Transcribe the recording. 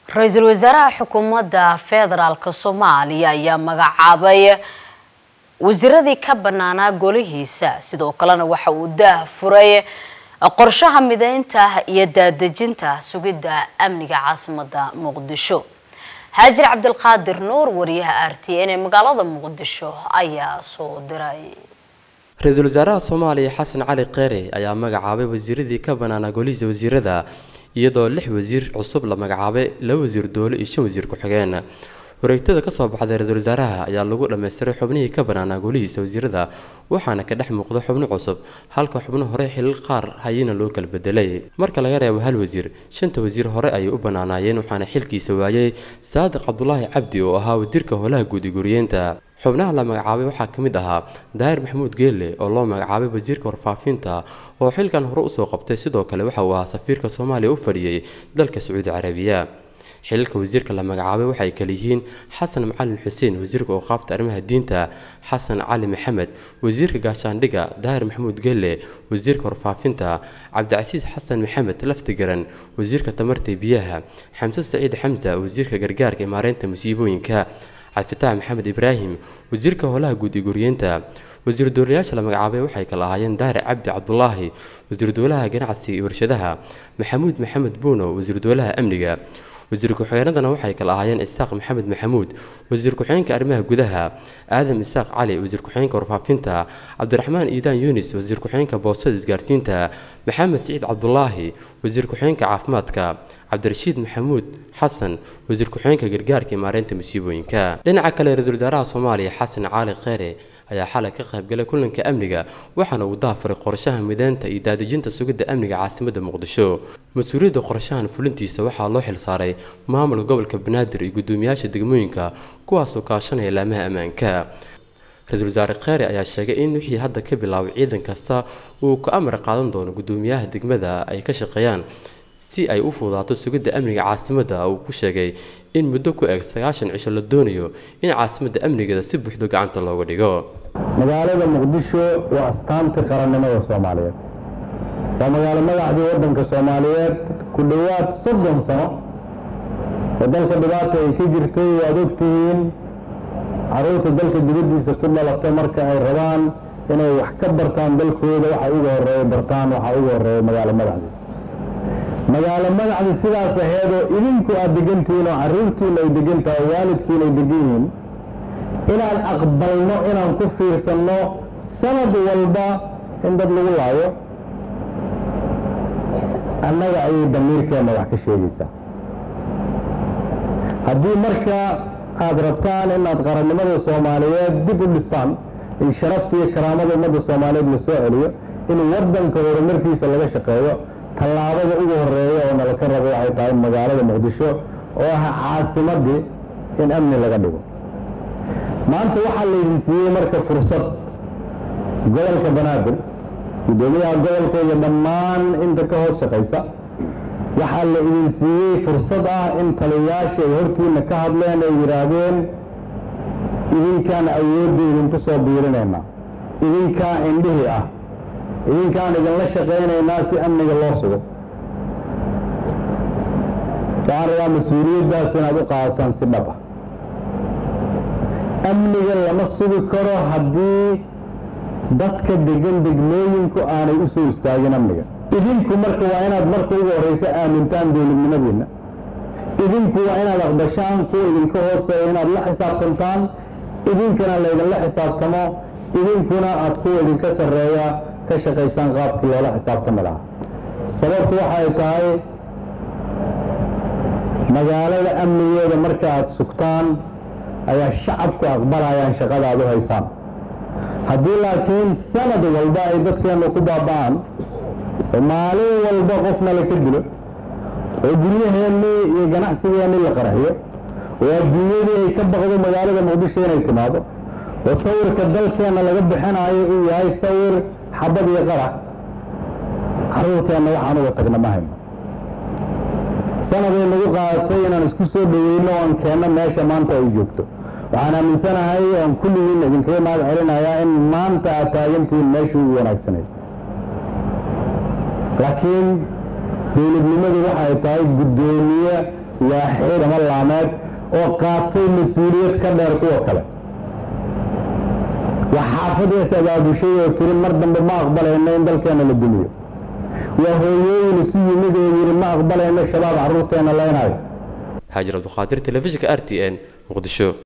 ra-iisul wasaaraha xukuumadda federaalk soomaaliya ayaa magacaabay wasiiradii ka banaanaa golihiisa sidoo kalena waxa uu daah furay qorshaha mideynta iyo daadejinta sugidda amniga caasimadda muqdisho haajir cabdilqaadir nuur wariyaha r t n ee magaalada muqdisho ayaa soo diray ra-iisul wasaaraha soomaaliya xasan cali kheyre ayaa magacaabay wasiiradii ka banaanaa golihiisa wasiirada iyadoo lix wasiir cusub la magacaabay laba wasiir doole iyo shan wasiir ku-xigeen wareegtada kasoo baxday ra-iisul wasaaraha ayaa lagu dhammaystiray xubnihii ka banaanaa golihiisa wasiirada waxaana ka dhex muuqda xubno cusub halka xubno hore xilal qaar hayina loo kala bedelay marka laga reebo hal wasiir shanta wasiir hore ayay u banaanaayeen waxaana xilkiisa waayay saadiq cabdulaahi cabdi oo ahaa wasiirka howlaha guud i guriyeenta xubnaha la magacaabay waxaa ka mid ahaa daahir maxamuud geelle oo loo magacaabay wasiirka warfaafinta oo xilkan hore usoo qabtay sidoo kale waxa uu ahaa safiirka soomaaliya u fadhiyey dalka sacuudi carabiya xilalka wasiirka la magacaabay waxay kale yihiin xasan macalin xuseen wasiirka ooqaafta arrimaha diinta xasan cali maxamed wasiirka gaashaandhiga daahir maxamuud gelle wasiirka warfaafinta cabdicasiis xasan maxamed laftigaran wasiirka tamarta biyaha xamse saciid xamsa wasiirka gargaarka ee maareynta musiibooyinka cabdifatax maxamed ibraahim wasiirka howlaha guud iyo guriyeenta wasiir dowlayaasha la magacaabay waxay kala ahaayeen daahir cabdi cabdulaahi wasiir dowlaha ganacsiga iyo warshadaha maxamuud maxamed buuno wasiir dowlaha amniga wasiir ku-xigeenadana waxay kala ahaayeen isaaq maxamed maxamuud wasiir ku-xigeenka arrimaha gudaha aadam isaaq cali wasiir ku-xigeenka warfaafinta cabdiraxmaan iidaan yunis wasiir ku-xigeenka boostada isgaarsiinta maxamed siciid cabdulaahi wasiir ku-xigeenka caafimaadka cabdirashiid maxamuud xasan wasiir ku-xigeenka gargaarka iyo maareynta musiibooyinka dhinaca kale ra-iisul wasaaraha soomaaliya xasan cali kheyre ayaa xalay ka qaybgalay kulanka amniga waxaana uu daafaray qorshaha mideynta iyo daadejinta sugidda amniga caasimadda muqdisho mas-uuliyadda qorshahan fulintiisa waxaa loo xilsaaray maamulka gobolka banaadir iyo guddoomiyaasha degmooyinka kuwaasoo kaashanaya laamaha ammaanka ra-iisul wasaare kheyre ayaa sheegay in wixii hadda ka bilaabay ciidan kasta uu ka amar qaadan doono guddoomiyaha degmada ay ka shaqeeyaan si ay u fudaato sugidda amniga caasimadda uu ku sheegay in muddo ku eg sagaashan cisho la doonayo in caasimadda amnigeeda si buuxdo gacanta looga dhigo magaalada muqdisho waa astaantii qarannimada soomaaliyeed waa magaalo madaxdii waddanka soomaaliyeed ku dhowaad soddon sano oo dalka dhibaata ay ka jirtay waad ogtihiin carruurta dalka dibaddiisa ku dhalatay marka ay rabaan inay wax ka bartaan dalkooda waxa ugu horreeya bartaan waxa ugu horreeya magaalo madaxdii magaalo madaxdi sidaas aheedoo idinku aad degantihiin oo carruurtiina ay degan tahay waalidkiina ay degan yihiin inaan aqbalno inaan ku fiirsanno sanad walba in dad lagu laayo annaga ayay damiirkeenna wax ka sheegaysaa haddii marka aad rabtaan inaad qarannimada soomaaliyeed dib u dhistaan in sharafta iyo karaamada ummadda soomaaliyeed la soo celiyo in waddanka horumarkiisa laga shaqeeyo tallaabada ugu horeeya oo nala ka rabo waxay tahay magaalada muqdisho oo ah caasimaddii in amni laga dhigo maanta waxaa laydin siiyey marka fursad gobolka banaadir guddoomiyaha gobolka iyo dhammaan inta ka hoos shaqaysa waxaa la idin siiyey fursad ah in taliyayaasha ay hortiina ka hadleen ay yidhaahdeen idinkaan awoodda idinku soo biirinaynaa idinkaa indhihii ah idinkaan idinla shaqaynaynaa si amniga loo sugo waxaan rabaa mas-uuliyaddaas inaad u qaadataan si dhab ah amniga lama sugi karo haddii dadka degan degmooyinku aanay u soo istaagin amniga idinku marka waa inaad marka ugu horreysa aamintaan dowladnimadiinna idinku waa inaad aqbashaan kuwa idinka hooseeya inaad la xisaabtantaan idinkana laydinla xisaabtamo idinkuna aad kuwa idinka sarreeya ka shaqaysaan qaabkii loola xisaabtami lahaa sababtu waxay tahay magaalada amnigeeda marka aad sugtaan ayaa shacabku aqbalayaan shaqada aad u haysaan haddii laakiin sanad walba ay dadkeennu ku baaba'aan oo maalin walba qofna la ka dilo oo guryaheennii iyo ganacsigeennii la qaraxiyo oo adduunyadii ay ka baqdo magaalada muqdisho inay timaado oo sawirka dalkeenna laga bixinayo uu yahay sawir xabad iyo qarax carruurteenna waxaan uga tagna ma hayno sanaday nagu qaadatay inaan isku soo dhoweyno oan keenno meesha maanta ay joogto waxaan aaminsanahay oan kulligiin idinkaga mahad celinayaa in maanta aad taagantihiin meeshii ugu wanaagsanayd laakiin dowladnimadu waxay tahay guddoomiye waaxeed ama laameed oo qaatay mas-uuliyad ka dheer kuwa kale waa xaafadaas abaabushay oo tiri mar dambe ma aqbalayno in dalkeena la dumiyo waa hooyooyin isu yimid oo yidhi ma aqbalayno shabaab carruurteena leynayo xaajir cabduqaadir telefishinka r t n muqdisho